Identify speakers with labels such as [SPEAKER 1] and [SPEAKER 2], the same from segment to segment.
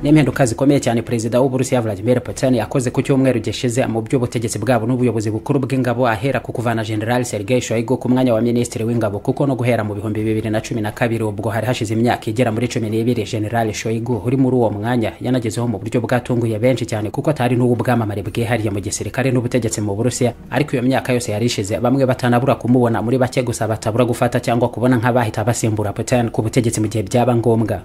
[SPEAKER 1] n'impinduka zikomeye cyane perezida w'uburusiya vladimir putin yakoze ku cyumweru gishize mu by'ubutegetsi bwabo n'ubuyobozi bukuru bw'ingabo ahera ku kuvana general sergei shoigu ku mwanya wa minisitiri w'ingabo kuko no guhera mu bihumbi bibiri na cumi na kabiri ubwo hari hashize imyaka igera muri cumi n'ibiri general shoigu uri muri uwo mwanya yanagezeho mu buryo bwatunguye benshi cyane kuko atari n'uw'ubwamamare bwihariye mu gisirikare n'ubutegetsi mu burusiya ariko iyo myaka yose yari ishize bamwe batanabura kumubona muri bake gusa batabura gufata cyangwa kubona nk'abahita basimbura putin ku butegetsi mu gihe byaba ngombwa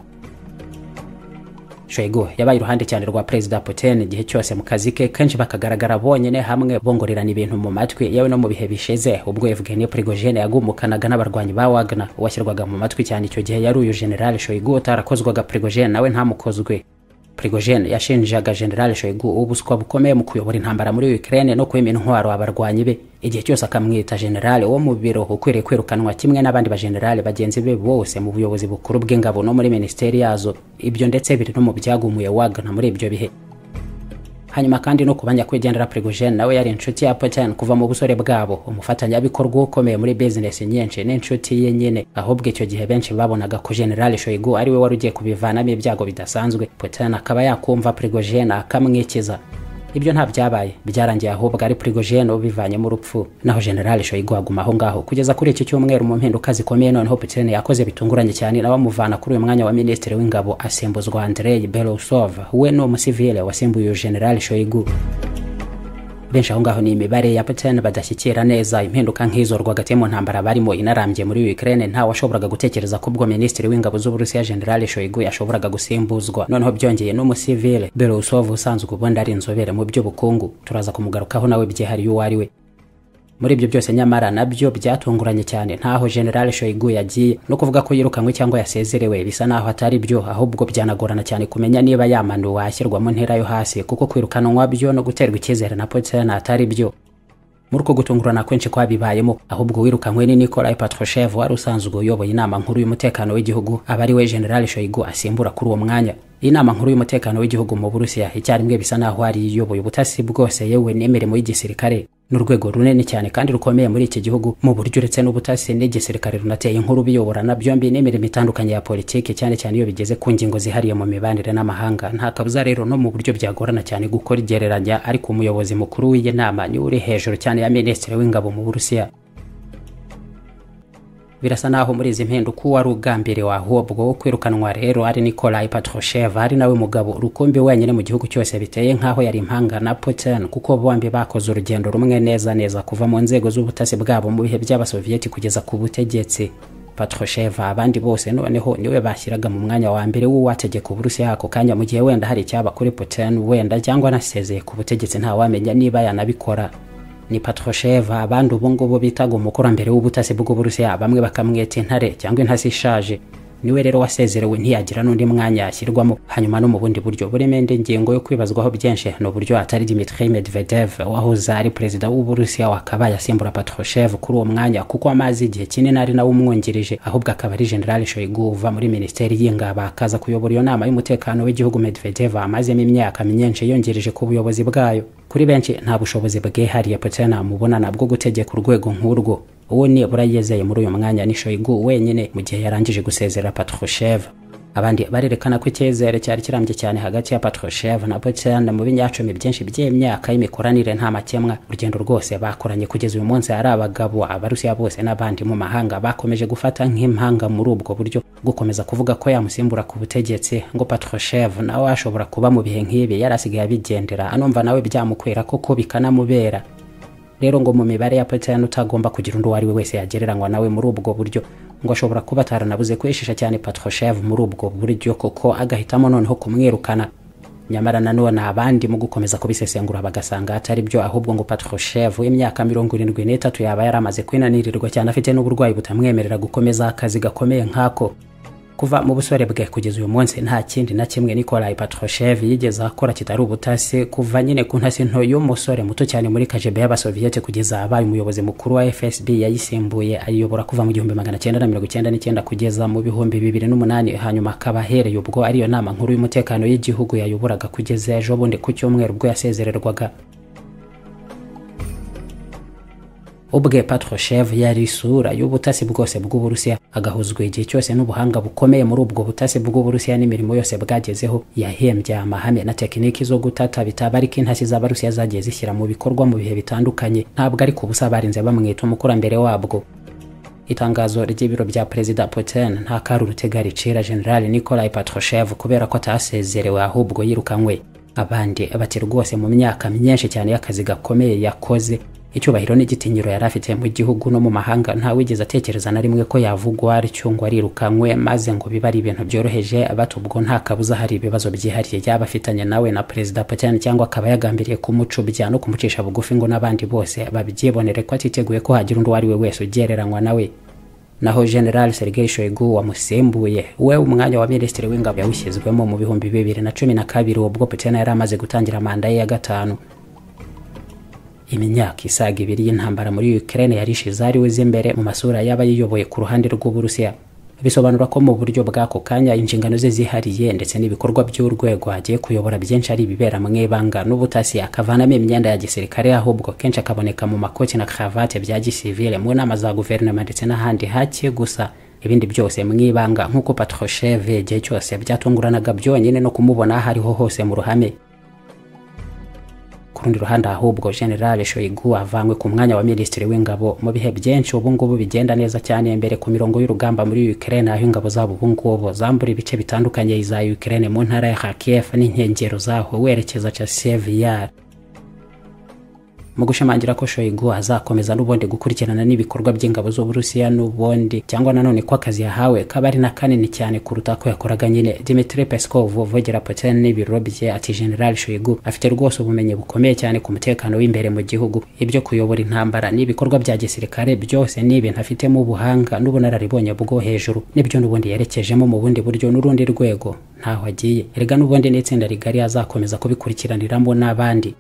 [SPEAKER 1] Shoigu yabaye iruhande cyane rwa Perezida Putin igihe cyose mu kazi ke kenshi bakagaragara bonyine hamwe bongorerana ibintu mu matwi yewe no mu bihe bishize ubwo Evgeny Prigozhin yagumukanaga n'abarwanyi ba Wagner washyirwaga mu matwi cyane icyo gihe yari uyu General Shoigu utarakozwaga Prigozhin nawe ntamukozwe Prigozhin yashinjaga General Shoigu ubuswa bukomeye mu kuyobora intambara muri Ukraine no kwima intwaro abarwanyi be igihe cyose akamwita generale wo mu biro ukwiriye kwirukanwa kimwe n'abandi bagenerale bagenzi be bose mu buyobozi bukuru bw'ingabo no muri minisiteri yazo ibyo ndetse biri no mu byagumuye wagana muri ibyo bihe hanyuma kandi no kubanya kwigendera Prigozhin nawe yari inshuti ya Putin kuva mu busore bwabo umufatanyabikorwa ukomeye muri business nyinshi n'inshuti ye nyine ahubwo icyo gihe benshi babonaga ko General Shoigu ari we wari ugiye kubivanamo ibyago bidasanzwe Putin akaba yakumva Prigozhin akamwikiza ibyo nta byabaye byarangiye ahubwo ari Prigozhin ubivanyemo urupfu naho General Shoigu aguma aho ngaho kugeza kuri iki cyumweru mu mpinduka zikomeye noneho Putin yakoze bitunguranye cyane na bamuvana kuri uyu mwanya wa minisitiri w'ingabo asimbuzwa Andrei Belousov we ni umusivile wasimbuye General Shoigu benshi aho ngaho ni imibare ya Putin badashyikira neza impinduka nk'izo rwagati mu ntambara barimo inarambye muri Ukraine nta washoboraga gutekereza ko ubwo minisitiri w'ingabo z'Uburusiya General Shoigu yashoboraga gusimbuzwa noneho byongeye n'umusivile Belousov usanzwe ubundi ari inzobere mu by'ubukungu turaza kumugarukaho nawe byihariye uwo ari we muri ibyo byose nyamara nabyo byatunguranye cyane ntaho General Shoigu yagiye no kuvuga ko yirukanywe cyangwa yasezerewe bisa naho atari byo ahubwo byanagorana cyane kumenya niba yamanuwe ashyirwa mu ntera yo hasi kuko kwirukanwa byo no guterwa icyizere na Putin atari byo muri uko gutungurana kwinshi kwabibayemo ahubwo wirukanywe ni Nikolai Patrushev wari usanzwe uyoboye inama nkuru y'umutekano w'igihugu aba ari we General Shoigu asimbura kuri uwo mwanya inama nkuru y'umutekano w'igihugu mu Burusiya icyarimwe bisa naho ari iyoboye ubutasi bwose yewe n'imirimo y'igisirikare n'urwego runini cyane kandi rukomeye muri iki gihugu mu buryo uretse n'ubutasi n'igisirikare runateye inkuru biyoborana byombi n'imirimo itandukanye ya politiki cyane cyane iyo bigeze ku ngingo zihariye mu mibanire n'amahanga nta kabuza rero no mu buryo byagorana cyane gukora igereranya ariko umuyobozi mukuru w'iyi nama niwe uri hejuru cyane ya minisitiri w'ingabo mu burusiya birasa naho muri izi mpinduka uwari ugambiriwe ahubwo wo kwirukanwa rero ari Nikolai Patrushev ari nawe mugabo rukumbi wenyine mu gihugu cyose biteye nk'aho yari impanga na Putin kuko bombi bakoze urugendo rumwe neza neza kuva mu nzego z'ubutasi bwabo mu bihe by'abasoviyeti kugeza ku butegetsi Patrushev abandi bose noneho niwe bashyiraga mu mwanya wa mbere w'uwategeka Uburusiya ako kanya mu gihe wenda hari icyaba kuri Putin wenda cyangwa anasezeye ku butegetsi ntawamenya niba yanabikora ni Patrushev abandi ubu ngubu bitaga umukurambere w'ubutasi bw'Uburusiya bamwe bakamwita intare cyangwa intasi ishaje niwe rero wasezerewe ntiyagira n'undi mwanya yashyirwamo hanyuma no mu bundi buryo burimo indi ngingo yo kwibazwaho byinshi ni uburyo atari Dmitry Medvedev wahoze ari perezida w'Uburusiya wakaba yasimbura Patrushev kuri uwo mwanya kuko amazi igihe kinini ari nawe umwungirije ahubwo akaba ari General Shoigu uva muri minisiteri y'ingabo akaza kuyobora iyo nama y'umutekano w'igihugu Medvedev amazemo imyaka myinshi yongereje ku buyobozi bwayo kuri benshi nta bushobozi bwihariye Putin amubonana bwo gutegeka urwego nk'urwo uwo nibura yizeye muri uyu mwanya ni Shoigu wenyine mu gihe yarangije gusezera Patrushev abandi barerekana ko icyizere cyari kirambye cyane hagati ya Patrushev na Putin mu binyacumi byinshi by'imyaka y'imikoranire nta makemwa urugendo rwose bakoranye kugeza uyu munsi ari abagabo abarusiya bose n'abandi mu mahanga bakomeje gufata nk'impanga muri ubwo buryo gukomeza kuvuga ko yamusimbura ku butegetsi ngo Patrushev nawe ashobora kuba mu bihe nk'ibi yari asigaye abigendera anumva nawe byamukwira koko bikanamubera rero ngo mu mibare ya Putin utagomba kugira undi uwo ari we wese yagereranywa nawe muri ubwo buryo ngo ashobora kuba ataranabuze kwishisha cyane Patrushev muri ubwo buryo koko agahitamo noneho kumwirukana nyamara nanone abandi mu gukomeza kubisesengura bagasanga atari byo ahubwo ngo Patrushev w'imyaka mirongo irindwi n'itatu yaba yari amaze kwinanirirwa cyane afite n'uburwayi butamwemerera gukomeza akazi gakomeye nk'ako kuva mu busore bwe kugeza uyu munsi nta kindi na kimwe Nikolai Patrushev yigeze akora kitari ubutasi kuva nyine ku ntasi nto y'umusore muto cyane muri KGB y'abasoviyete kugeza abaye umuyobozi mukuru wa FSB yayisimbuye ayiyobora kuva mu gihumbi magana cyenda na mirongo icyenda n'icyenda kugeza mu bihumbi bibiri n'umunani hanyuma akaba ahereye ubwo ariyo nama nkuru y'umutekano y'igihugu yayoboraga kugeza ejo bundi ku cyumweru ubwo yasezererwaga ubwe Patrushev yari isura y'ubutasi bwose bw'Uburusiya agahuzwa igihe cyose n'ubuhanga bukomeye muri ubwo butasi bw'Uburusiya n'imirimo yose bwagezeho yahembye amahame na tekiniki zo gutata bitaba ariko intasi z'Abarusiya zagiye zishyira mu bikorwa mu bihe bitandukanye ntabwo ari ku busa barinze bamwita umukurambere wabwo itangazo ry'ibiro bya perezida putin nta kari urutega ricira general nikolai patrushev kubera ko atasezerewe ahubwo yirukanywe abandi bati rwose mu myaka myinshi cyane y'akazi gakomeye yakoze icyubahiro n'igitinyiro yari afite mu gihugu no mu mahanga ntawigeze atekereza na rimwe ko yavugwa atyo ngo arirukanwe maze ngo bibe ari ibintu byoroheje bato ubwo nta kabuza hari ibibazo byihariye yaba afitanye nawe na perezida putin cyangwa akaba yagambiriye kumucubya no kumucisha bugufi ngo n'abandi bose babyibonere ko atiteguye ko hagira undi uwo ari we wese ugereranywa nawe naho general sergei shoigu wamusimbuye we umwanya wa minisitiri w'ingabo yawushyizwemo mu bihumbi bibiri na cumi na kabiri ubwo putin yari amaze gutangira manda ye ya gatanu imyaka isaga ibiri y'intambara muri Ukraine yarishize ari uzi imbere mu masura y'abayiyoboye ku ruhande rw'Uburusiya bisobanura ko mu buryo bw'ako kanya inshingano ze zihariye ndetse n'ibikorwa by'urwego agiye kuyobora byinshi ari ibibera mu ibanga n'ubutasi akavanamo imyenda ya gisirikare ahubwo kenshi akaboneka mu makoti na karavate bya gisivile mu nama za guverinoma ndetse n'ahandi hake gusa ibindi byose mu ibanga nk'uko Patrushev igihe cyose byatunguranaga byonyine no kumubona aho ariho hose mu ruhame ku rundi ruhande ahubwo general shoigu avanywe ku mwanya wa minisitiri w'ingabo mu bihe byinshi ubu ngubu bigenda neza cyane imbere ku mirongo y'urugamba muri ukraine aho ingabo zabo ubu ngubu zambura ibice bitandukanye za ukraine mu ntara ya kharkiv n'inkengero zaho werekeza chaseviyar mu gushimangira ko shoigu azakomeza n'ubundi gukurikirana n'ibikorwa by'ingabo z'uburusiya n'ubundi cyangwa nanone ko akazi yahawe kaba ari na kanini cyane kuruta ko yakoraga nyine dimitri peskov uvogera putin n'ibiro bye ati general shoigu afite rwose ubumenyi bukomeye cyane ku mutekano w'imbere mu gihugu ibyo kuyobora intambara n'ibikorwa bya gisirikare byose ni ibintu afitemo ubuhanga n'ubunararibonye bwo hejuru nibyo n'ubundi yerekejemo mu bundi buryo n'urundi rwego ntaho agiye erega n'ubundi n'itsinda rigari azakomeza kubikurikiraniramo n'abandi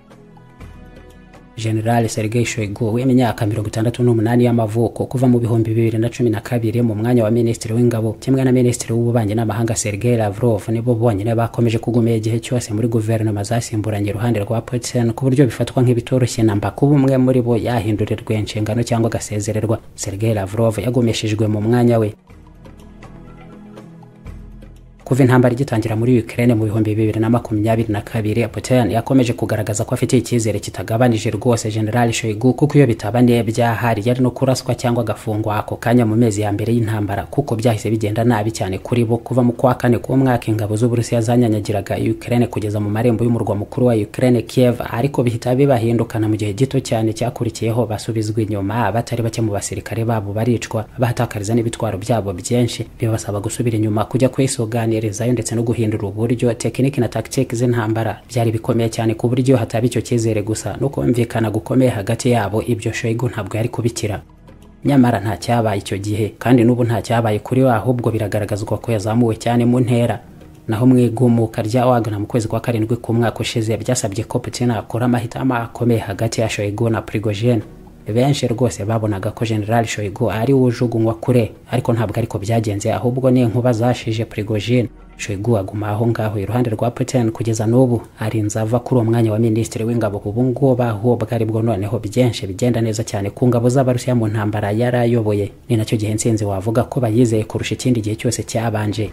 [SPEAKER 1] General Sergei Shoigu w'imyaka mirongo itandatu n'umunani y'amavuko kuva mu bihumbi bibiri na cumi na kabiri mu mwanya wa minisitiri w'ingabo kimwe na minisitiri w'ububanyi n'amahanga Sergei Lavrov nibo bonyine bakomeje kugumira igihe cyose muri guverinoma zasimburanye iruhande rwa Putin ku buryo bifatwa nk'ibitoroshye namba kuba umwe muri bo yahindurirwa inshingano cyangwa agasezererwa Sergei Lavrov yagumishijwe mu mwanya we kuva intambara igitangira muri Ukraine mu bihumbi bibiri na makumyabiri na kabiri Putin yakomeje kugaragaza ko afite icyizere kitagabanije rwose General Shoigu kuko iyo bitaba byahari yari no kuraswa cyangwa agafungwa ako kanya mu mezi ya mbere y'intambara kuko byahise bigenda nabi cyane kuri bo kuva mu kwa kane k'umwaka ingabo z'Uburusiya zanyanyagiraga Ukraine kugeza mu marembo y'umurwa mukuru wa Ukraine Kiev ariko bihita bibahindukana mu gihe gito cyane cyakurikiyeho basubizwa inyuma batari bake mu basirikare babo baricwa bahatakariza n'ibitwaro byabo byinshi bibasaba gusubira inyuma kujya kwisoganira kumerezayo ndetse no guhindura uburyo tekiniki na tactique z'intambara byari bikomeye cyane ku buryo hataba icyo cyizere gusa no kumvikana gukomeye hagati yabo ibyo shoigu ntabwo yari kubikira nyamara nta cyabaye icyo gihe kandi n'ubu nta cyabaye kuri we ahubwo biragaragazwa ko yazamuwe cyane mu ntera naho mu igumuka rya wagana mu kwezi kwa karindwi k'umwaka ushize byasabye ko putin akora amahitamo akomeye hagati ya shoigu na prigogene benshi rwose babonaga ko general shoigu ari wujugunywa kure ariko ntabwo ariko byagenze ahubwo ni inkuba zashije prigogine shoigu aguma aho ngaho iruhande rwa putin kugeza n'ubu arinze ava kuri uwo mwanya wa minisitiri w'ingabo ubu ngubu ahubwo aribwo noneho byinshi bigenda neza cyane ku ngabo z'abarusiya mu ntambara yari ayoboye ni nacyo gihe nsinzi wavuga ko bayizeye kurusha ikindi gihe cyose cyabanje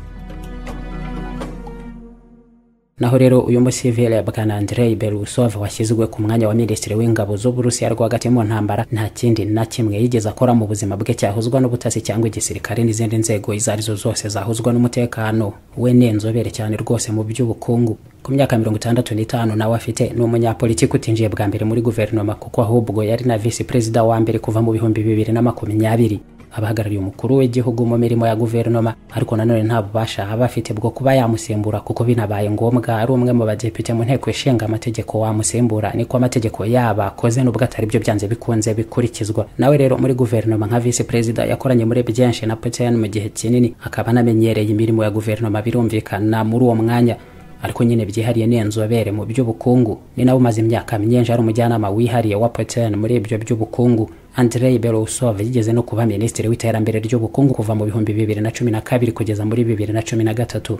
[SPEAKER 1] naho rero uyu musivile bwana Andrei Belousov washyizwe ku mwanya wa minisitiri w'ingabo z'Uburusiya rwagati mu ntambara nta kindi na kimwe yigeze akora mu buzima bwe cyahuzwa n'ubutasi cyangwa igisirikare n'izindi nzego izo arizo zose zahuzwa n'umutekano we ni inzobere cyane rwose mu by'ubukungu ku myaka mirongo itandatu n'itanu nawe afite ni umunyapolitiki utinjiye bwa mbere muri guverinoma kuko ahubwo yari na visi perezida wa mbere kuva mu bihumbi bibiri na makumyabiri abahagarariye umukuru w'igihugu mu mirimo ya guverinoma ariko nanone nta bubasha aba afite bwo kuba yamusimbura kuko binabaye ngombwa ari umwe mu badepite mu nteko ishinga amategeko wamusimbura niko amategeko yaba akoze nubwo atari byo byanze bikunze bikurikizwa nawe rero muri guverinoma nka visi perezida yakoranye muri byinshi na putin mu gihe kinini akaba anamenyereye imirimo ya guverinoma birumvikana muri uwo mwanya ariko nyine byihariye ni inzobere mu by'ubukungu ni nawe umaze imyaka myinshi ari umujyanama wihariye wa putin muri ibyo by'ubukungu Andrei Belousov yigeze no kuba minisitiri w'iterambere ry'ubukungu kuva mu bihumbi bibiri na cumi na kabiri kugeza muri bibiri na cumi na gatatu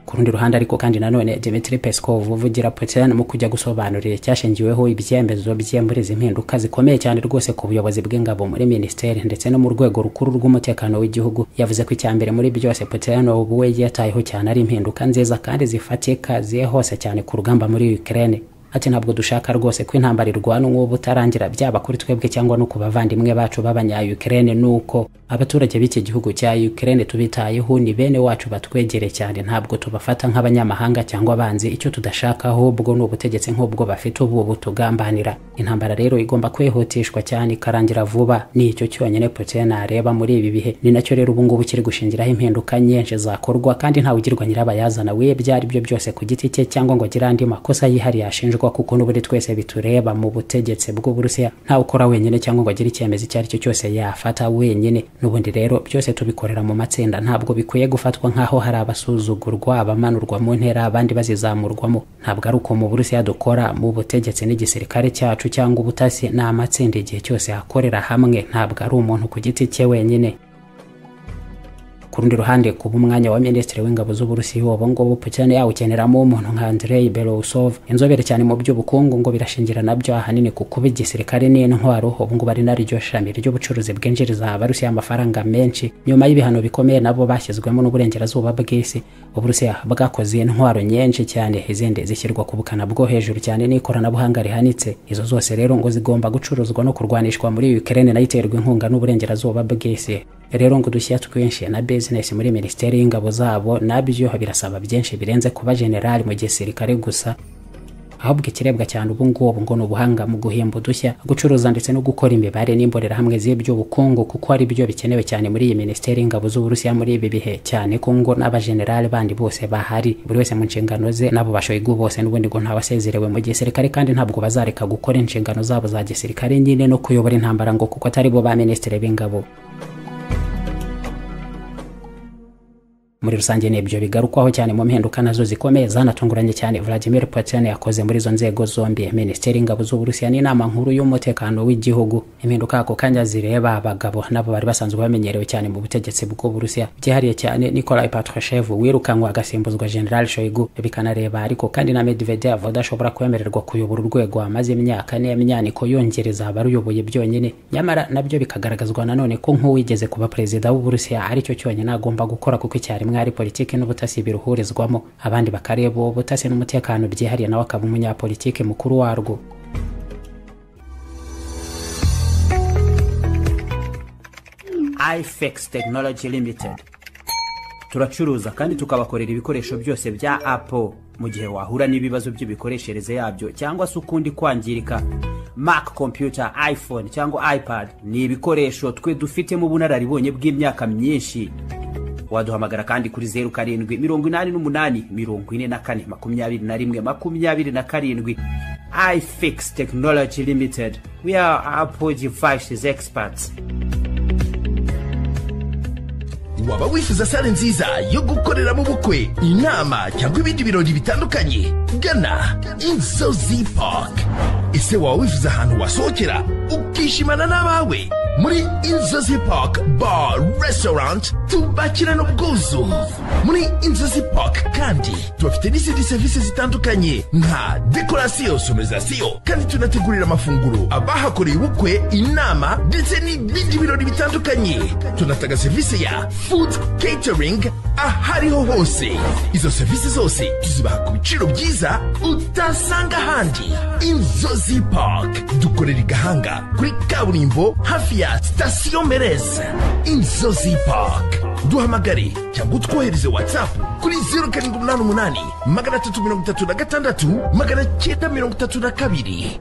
[SPEAKER 1] ku rundi ruhande ariko kandi nanone Dmitry Peskov uvugira Putin mu kujya gusobanurira icyashingiweho ibyemezo bye muri izi mpinduka zikomeye cyane rwose ku buyobozi bw'ingabo muri minisiteri ndetse no mu rwego rukuru rw'umutekano w'igihugu yavuze ko icya mbere muri byose Putin ubu we yitayeho cyane ari impinduka nziza kandi zifatika ziye hose cyane ku rugamba muri Ukraine ati ntabwo dushaka rwose ko intambara irwana uwo butarangira byaba kuri twebwe cyangwa no ku bavandimwe bacu b'abanya Ukraine nuko abaturage b'iki gihugu cya Ukraine tubitayeho ni bene wacu batwegere cyane ntabwo tubafata nk'abanyamahanga cyangwa abanzi icyo tudashaka ahubwo ni ubutegetsi nk'ubwo bafite ubu butugambanira intambara rero igomba kwihutishwa cyane ikarangira vuba ni icyo cyonyine Putin areba muri ibi bihe ni nacyo rero ubu ngubu kiri gushingiraho impinduka nyinshi zakorwa kandi ntawe ugirwa nyirabayazana w'ibyo ari byo byose ku giti cye cyangwa ngo agire andi makosa yihariye ashinjwa kuko kuko n'ubundi twese bitureba mu butegetsi bw'uburusiya ntawe ukora wenyine cyangwa ngo agire icyemezo icyo ari cyo cyose yafata wenyine n'ubundi rero byose tubikorera mu matsinda ntabwo bikwiye gufatwa nk'aho hari abasuzugurwa abamanurwa mu ntera abandi bazizamurwamo ntabwo ari uko mu burusiya dukora mu butegetsi n'igisirikare cyacu cyangwa ubutasi ni amatsinda igihe cyose akorera hamwe ntabwo ari umuntu ku giti cye wenyine ku rundi ruhande kuba umwanya wa minisitiri w'ingabo z'uburusiya ubu ngubu putin yawukeneramo umuntu nka andrei belousov inzobere cyane mu by'ubukungu ngo birashingira nabyo ahanini ku kuba igisirikare n'intwaro ubu ngubu ari naryo shami ry'ubucuruzi bwinjiriza abarusiya amafaranga menshi nyuma y'ibihano bikomeye nabo bashyizwemo n'uburengerazuba bw'isi uburusiya bwakoze intwaro nyinshi cyane izindi zishyirwa ku bukana bwo hejuru cyane n'ikoranabuhanga rihanitse izo zose rero ngo zigomba gucuruzwa no kurwanishwa muri ukraine nayo iterwa inkunga n'uburengerazuba bw'isi rero ngo udushya twinshi na business muri minisiteri y'ingabo zabo nabyo birasaba byinshi birenze kuba generali mu gisirikare gusa ahubwo ikirebwa cyane ubu ngubu ngo ni ubuhanga mu guhimba udushya gucuruza ndetse no gukora imibare n'imbonerahamwe z'iby'ubukungu kuko ari byo bikenewe cyane muri iyi minisiteri y'ingabo z'uburusiya muri ibi bihe cyane ko ngo n'abajenerali bandi bose bahari buri wese mu nshingano ze n'abo bashoyigu bose n'ubundi ngo ntawasezerewe mu gisirikare kandi ntabwo bazareka gukora inshingano zabo za gisirikare nyine no kuyobora intambara ngo kuko atari bo ba minisitiri b'ingabo muri rusange ni ibyo bigarukwaho cyane mu mpinduka nazo zikomeye zanatunguranye cyane Vladimir Putin yakoze muri izo nzego zombi minisiteri y'ingabo z'uburusiya n'inama nkuru y'umutekano w'igihugu impinduka ako kanya zireba abagabo nabo bari basanzwe bamenyerewe cyane mu butegetsi bw'uburusiya byihariye cyane Nikolai Patrushev wirukanwa agasimbuzwa General Shoigu bikanareba ariko kandi na Medvedev udashobora kwemererwa kuyobora urwego amaze imyaka n'imyaniko yongereza abaruyoboye byonyine nyamara nabyo bikagaragazwa nanone ko nk'uwigeze kuba perezida w'uburusiya aricyo cyonyine agomba gukora kuko icyarimwe ari politiki n'ubutasi biruhurizwamo abandi bakareba uwo butasi n'umutekano byihariye nawe akaba umunyapolitiki mukuru warwo
[SPEAKER 2] ifex technology limited turacuruza kandi tukabakorera ibikoresho byose bya apple mu gihe wahura n'ibibazo by'imikoreshereze yabyo cyangwa se ukundi kwangirika mac computer iphone cyangwa ipad ni ibikoresho twe dufitemo ubunararibonye bw'imyaka myinshi waduhamagara kandi kuri zeru karindwi mirongo inani n'umunani mirongo ine na kane makumyabiri na rimwe makumyabiri na karindwi ifix technology limited we are apple devices experts
[SPEAKER 3] waba wifuza sale nziza yo gukoreramo ubukwe inama cyangwa ibindi birori bitandukanye gana inzozi park ese waba wifuza ahantu wasohokera ukishimana n'abawe muri inzozi park bar restaurant tubakirana ubwuzu muri inzozi park kandi tubafite n'izindi serivisi zitandukanye nka dekorasiyo sonorizasiyo kandi tunategurira amafunguro abahakoreye ubukwe inama ndetse n'ibindi birori bitandukanye tunatanga serivisi ya food catering ahariho hose izo serivisi zose tuzibaha ku biciro byiza utasanga ahandi inzozi park dukorera i gahanga kuri kaburimbo hafi ya sitasiyo mereza inzozi park duhamagare cyangwa utwohereze watsapu kuri zeru karindwi umunani umunani magana atatu mirongo itatu na gatandatu magana cyenda mirongo itatu na kabiri